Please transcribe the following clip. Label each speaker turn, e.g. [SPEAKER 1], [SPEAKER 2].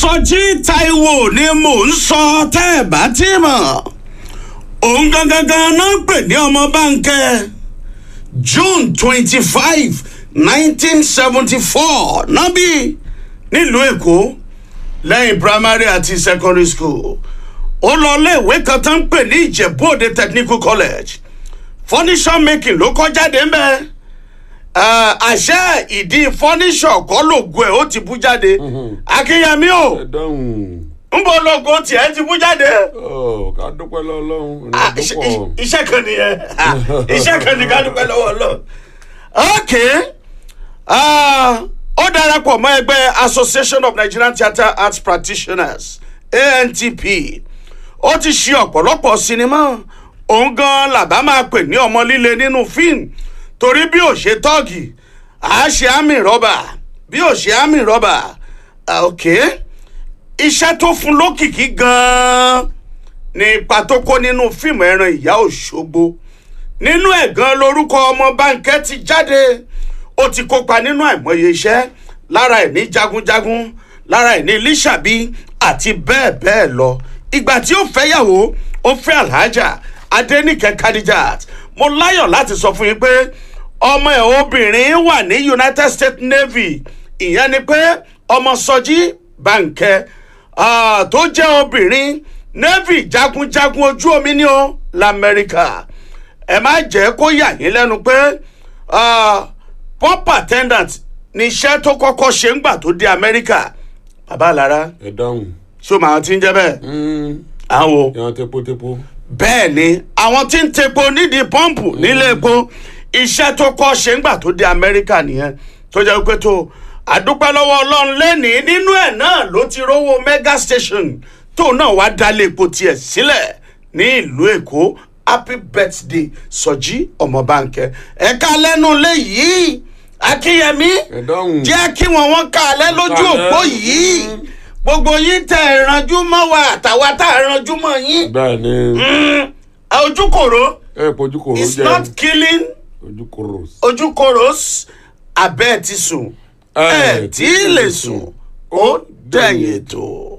[SPEAKER 1] sọjí taiwo ni mò ń sọ tẹ́ ẹ̀ bá tí mọ̀ òun gangan gan náà pè ní ọmọ báńkẹ́ june twenty five nineteen seventy four nábì nílùú èkó lẹ́yìn primary àti secondary school ó lọ iléèwé kan tó ń pè ní ìjẹ̀bú òde technical college furniture making ló kọ́ jáde ńbẹ́ àṣẹ ìdí furniture kọ́ lògùn ẹ̀ ó ti bú jáde akínyẹmí o
[SPEAKER 2] ẹ dáhùn
[SPEAKER 1] ń bọ lógo tiẹ̀ ti bú jáde
[SPEAKER 2] ọ ká dúpẹ́ lọ́lọ́run
[SPEAKER 1] Ah,
[SPEAKER 2] ìrìn
[SPEAKER 1] iṣẹ́-
[SPEAKER 2] àdúpọ̀
[SPEAKER 1] iṣẹ́ kan nìyẹn Ah, iṣẹ́ kan ní ká dúpẹ́ lọ́wọ́ lọ. ok Ah, ó darapọ̀ mọ́ ẹgbẹ́ association of nigerian theatre arts practitioners antp ó ti ṣe ọ̀pọ̀lọpọ̀ sinimá òun gan làbá máa pè ní ọmọ líle nínú fíìmù torí bí ò ṣe tọ́ọ̀gì à á ṣe àmì rọ́bà bí ò ṣe àmì rọ́bà Ah, ok iṣẹ́ tó fún lókìkí gan-an ní ipa tó kó nínú fíìmù ẹran ìyá òṣogbo nínú ẹ̀ gan lórúkọ ọmọ báńkẹ́ ti jáde ó ti kópa nínú àìmọye iṣẹ́ lára ẹ̀ ní jagunjagun lára ẹ̀ ní lísàbí àti bẹ́ẹ̀ bẹ́ẹ̀ lọ ìgbà tí ó fẹ́yàwó ó fẹ́ alhaja adẹnìkẹ́ kadijat mo láyọ̀ láti sọ fún yín pé ọmọ ẹ̀ obìnrin wà ní united states navy ìyẹn ni pé ọmọ sọjí báńkẹ́ ah, tó jẹ́ obìnrin navy jagunjagun ojú omi ní o lamẹ́ríkà ẹ má jẹ́ kó yà yín lẹ́nu pé ah, pump attendant ní iṣẹ́ tó kọ́kọ́ ṣe ń gbà tó dé amẹ́ríkà bàbá àlàrà
[SPEAKER 2] ẹ dáhùn
[SPEAKER 1] ṣó màá ti ń jẹ́ bẹ́ẹ̀ àwọn
[SPEAKER 2] yan tepotepo
[SPEAKER 1] bẹ́ẹ̀ ni àwọn tí ń tepo nídìí pọ́ǹpù nílé epo iṣẹ́ tó kọ́ ṣe ń gbà tó dé amẹ́ríkà nìyẹn tó jẹ́ pé tó àdúpẹ́ lọ́wọ́ ọlọ́run lẹ́nìí nínú ẹ̀ náà ló ti rówó mega station tó náà wá dálé epo tiẹ̀ sílẹ̀ ní ìlú èkó happy birthday sọjí ọmọbánkẹ ẹ̀ka lẹ́nu léyìí akínyẹmí
[SPEAKER 2] ẹ dáhùn
[SPEAKER 1] jẹ́ kí wọ́n wọ́n ká alẹ́ lójú
[SPEAKER 2] Kálẹ̀.
[SPEAKER 1] òpó yìí gbogbo yín tẹ̀ ìrànjú mọ́ wa àtàwa tá a rànjú mọ́ yín
[SPEAKER 2] bẹ́ẹ̀ ni
[SPEAKER 1] ojúkòrò
[SPEAKER 2] ẹ pojú kòrò
[SPEAKER 1] is
[SPEAKER 2] jẹ
[SPEAKER 1] not killing
[SPEAKER 2] ojú kòrò
[SPEAKER 1] ojúkòrò abẹ́ ti sùn ẹ̀ tí ì lè sùn ó dẹ̀yìn ètò.